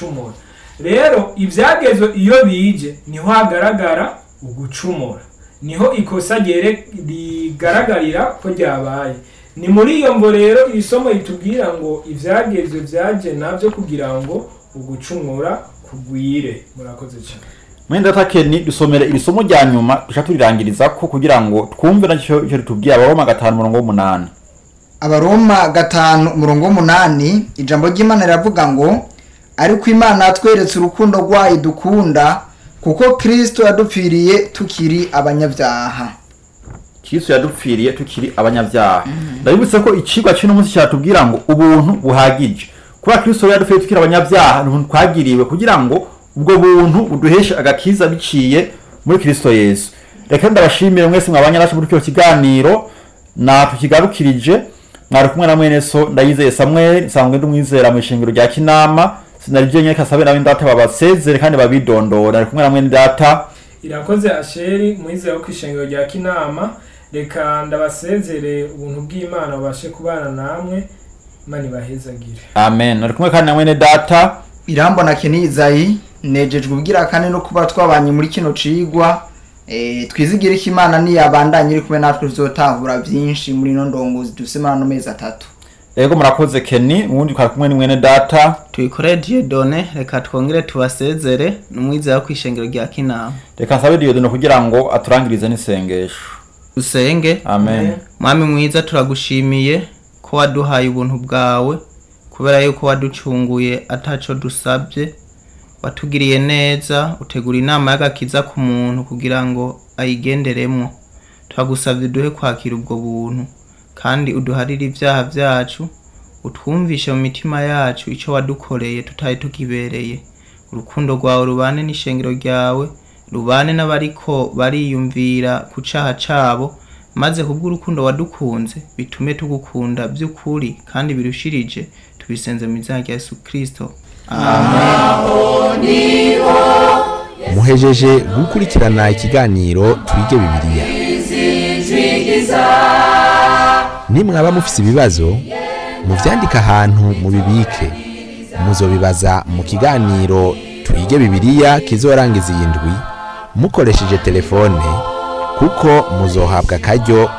gucumura rero ibyagezwe iyo bije niho hagaragara ugucumura niho ikosa ryere- rigaragarira ko ryabaye ni muri iyo mvo rero iri somo ritubwira ngo ibyagezwe byaje nabyo kugira ngo ugucumura kugwire murakoze cyane mwenda takeni dusomere iri somo rya nyuma duca turirangiriza ko kugira ngo twumve nacyo icyo ritubwira abaroma gatanu umurongo w'umunani abaroma gatanu umurongo w'umunani ijambo ry'imana riravuga ngo ariko imana yatweretse urukundo rwayo dukunda kuko kristo yadupfiriye tukiri abanyabyaha kristo yadupfiriye tukiri abanyabyaha ndabibutse ko icigwa cy'uno munsi cyatubwira ngo ubuntu buhagije kuba kristo yadupfiriye tukiri abanyabyaha ni twagiriwe kugira ngo ubwo buntu buduheshe agakiza biciye muri kristo yesu reka ndabashimire mwese mwabanye nacu muri kino kiganiro na tukigarukirije mwari kumwe na mwene so ndayizeye samuel nsanzwe ndi umwizera mu ishingiro rya kinama sinarije nyine kasabe nawe ndata babasezere kandi babidondora ari kumwe na mwene data irakoze asheri mwizera ko ishengero rya kinama reka ndabasezere ubuntu bw'imana babashe kubana namwe imana ibahezagire amen ari kumwe kandi na mwene data irambona kenizayi nejejwe ubwira kane no kuba twabanye muri kino cigwa e, twizigire ko imana niyabandanye iri kumwe natwe tuzotahura byinshi muri ino ndongozi dufise muri ano mezi atatu ego murakoze keni ubundi twari kumwe ni mwene data tuyikore diyodone reka twongere tubasezere n'umwizera wo kwishengero rya kinama reka nsabe diyodino kugira ngo aturangirize n'isengesho dusenge amen mwami mwiza turagushimiye ko waduhaye ubuntu bwawe kubera yuko waducunguye ataco dusabye watugiriye neza utegura inama y'agakiza ku muntu kugira ngo ayigenderemwo turagusabye uduhe kwakira ubwo buntu kandi uduharire ibyaha byacu utwumvishe mu mitima yacu ico wadukoreye tutari tukibereye urukundo rwawe rubane n'ishengero ryawe rubane n'abariko bariyumvira ku caha cabo maze kubw'urukundo wadukunze bitume tugukunda by'ukuri kandi birushirije tubisenze mu izina rya yesu kristo muhejeje gukurikirana ikiganiro twige bibiliya nimwaba mufise ibibazo muvyandike ahantu mubibike muzobibaza mu kiganiro twige bibiliya kizorangiza iyi ndwi mukoresheje telefone kuko muzohabwa akaryo